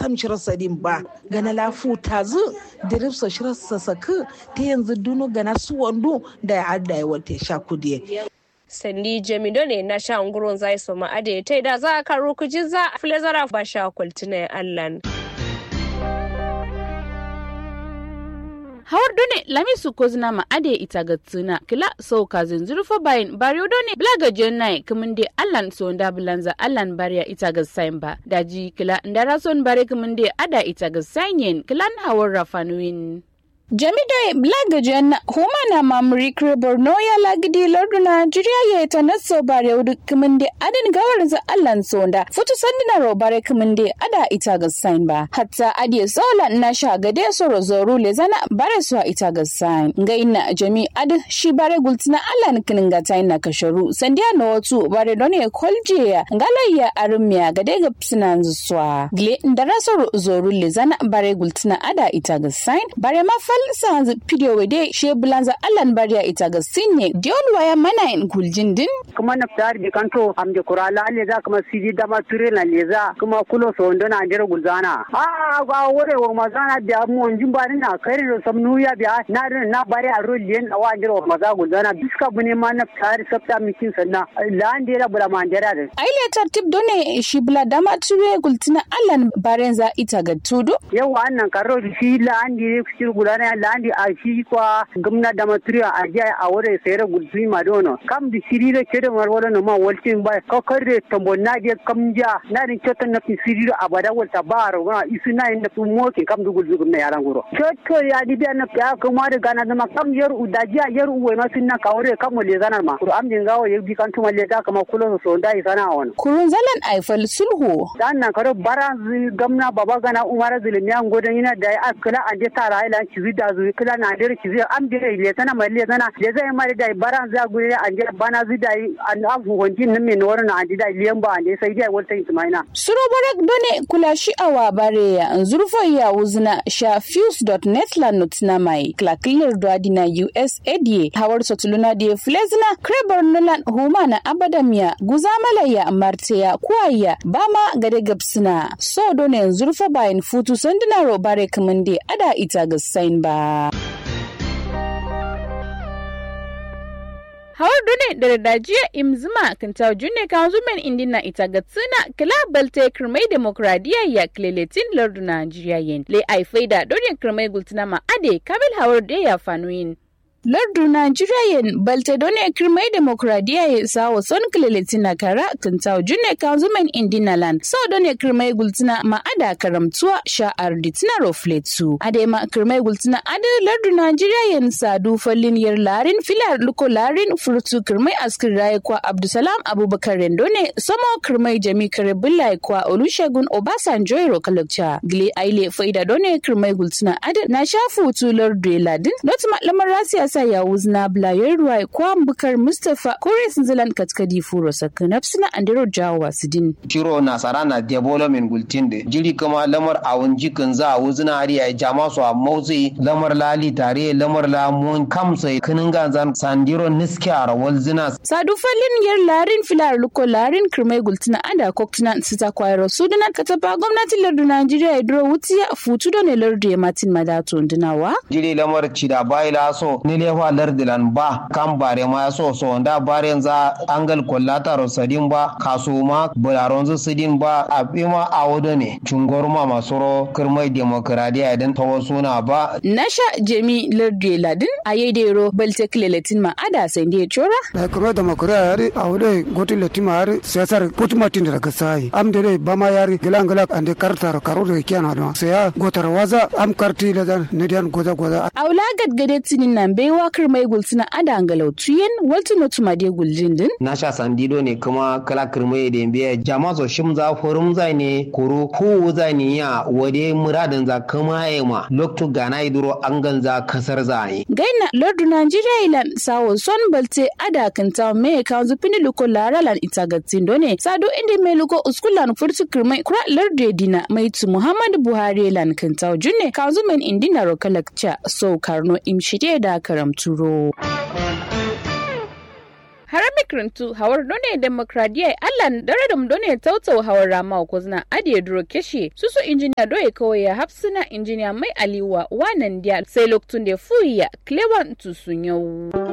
sam shirar sadin ba gana lafu tazu diripsa shirar sasaku ta yanzu dunu gana su wando da ya adda ya wata sha kudiye sandi jamido ne na sha ngurun zai so ma ade ta da za a karo kuji za a fili zara ba sha kwaltina allan hawar done lamisu kozna ma ade ita ga tsuna kila so ka zinzuru fa bayin bariyo done blaga jennai kumin de allan so nda bulanza allan bariya ita ga sain ba daji kila ndara son bare kumin de ada ita ga sanyen kilan hawar rafanuin Jami'ai Blagajen Humana Mamri Borno ya lagidi lardu Najeriya ya ta naso bare wudu kuminde adin gawar za Allan sonda futu sandina ro bare kuminde ada ita ga sign ba hatta adiye sola na sha gade so rozoru le zana bare so ita ga sign ngaina jami ad shi bare gultina Allan kininga ta na kasharu sandiya no watu bare don ya kolje ya ngalayya armiya gade ga psinan zuwa gle ndara so zoru le zana bare gultina ada ita ga sign bare ma falsa video wede she bulanza allan bariya ita ga sinye dion waya mana in guljin din kuma na fitar bi kanto am de kurala le za kuma siji dama ture na le za kuma kulo so ndo na jere gulzana a ga wore wa mazana da mu onjin bari na kai ro sam nuya biya na na bari a ro lien wa jere wa maza gulzana biska bune ma na fitar sabta mikin sanna la ande la bula ma jere da ai le tartib done shi bula dama ture gultina allan barenza ita ga tudu yawa annan karo shi la ande shi gulana landi a shi kwa gamna da maturiya a jiya a wurin sayar gulfi ma dono kam da shiri da ke da marwala no ma waltin ba ka karre tambo na je kam ja na din chotan na siri a bada walta ba ro na isu na inda tu moke kam du gulfi gumna yaran guro choto ya di da na ya kuma da gana da ma kam yar udajiya yar uwe ma sun na kawure kam le zanar ma ko am din gawo bi kan tuma le da kama kulo so ndai sana won kurun zalan aifal sulhu dan nan karo bara gamna baba gana umara zulmiya godan yana da akala ande tara ila ci da zu kila na der ki zai am dire le tana mai le tana le zai mari da baran za gure an je bana zu da an afu honjin nan me nor na an da liyan ba an sai dai wata ismaina suro barak done kula shi awa bare ya zurfo ya wuzna sha fuse.net la notna mai klakilir dwadina USAD hawar sotuluna da flezna krebar nulan huma na abadamiya guzamala ya marteya kuwaya bama gade gabsina so done zurfa bayan futu sandina ro bare kamande ada ita ga sain ba. hawar dune da dajiya imzima kan tawo junne kan zumen indina ita ga tsina kila balte kirmai demokradiya ya kleletin lardu najeriya yen le ai faida dorin kirmai gultina ma ade kabil hawar da ya fanuyin lardu Najeriya balte done kirmai demokradiya ya sawo son kililitina kara kintaw junne kanzumen indinaland so done kirmai gultina ma ada karamtuwa sha'ar ditina rofletu ade ma kirmai gultina ade lardu Najeriya sadu fallin yar larin filar luko larin furtu kirmai askir raye kwa Abdusalam Abubakar Rendone somo kirmai jami kare billahi kwa Olusegun Obasanjo ro kalakcha gile aile faida done kirmai gultina ade na shafu tu lardu ladin notima lamar rasiya sa ya wuzna blayar ruwa kwa bukar mustapha kore sinzilan katkadi furo sakka nafsina andero jawa sidin shiro nasara na development gultinde jiri kama lamar awun jikin za a wuzna ariya jama su a motsi lamar lali tare lamar lamun kamsa kinin ganzan sandiro niski a rawal zina sadu falin yar larin filar luko larin kirmai gultina ada koktina sita kwayar sudunan kataba gwamnatin lardu najeriya ya duro wutiya futu da ne lardu ya matin madato dunawa jiri lamar cida bayila so nile fa lardilan ba kan bare ma so so da bare za angal kollata rosadin ba kasuma bularon zu sidin ba a bima a wado ne cungor ma masoro kirmai demokradiya idan ta wasu na ba nasha jemi lardi ladin a yedero balte kileletin ma ada sai ndiye chora da kuma demokradiya yari a wado gotin letima yari siyasar putumatin daga sai am dere bama yari gilan gilan ande kartar karo da kiyana don sai ya gotar waza am karti ladan ne dan goza goza aula gadgade tinin nan baiwa kirmai gultina ada angalau tuyen waltu no tuma de guljin din na sha sandido ne kuma kala kirmai da biya jama so shim za forum za ne koro ko za ne ya wade muradin za kama ya ma loktu gana iduro an ganza kasar za ne gaina lordu nigeria ilan sawo son balte ada kanta me kanzu pini luko laralan itagatin done sado inde me luko uskulan furtu kirmai kura lordu dina mai tu muhammadu buhari lan kanta junne kanzu men indina rokalakcha so karno imshide da karamturo. harami kirintu hawar done demokradiya allan dare da done tautau hawar rama ko zina adiye duro keshe susu injiniya doye kawai ya hafsina injiniya mai aliwa wanan dia sai loktun da fuya klewan tusun yau.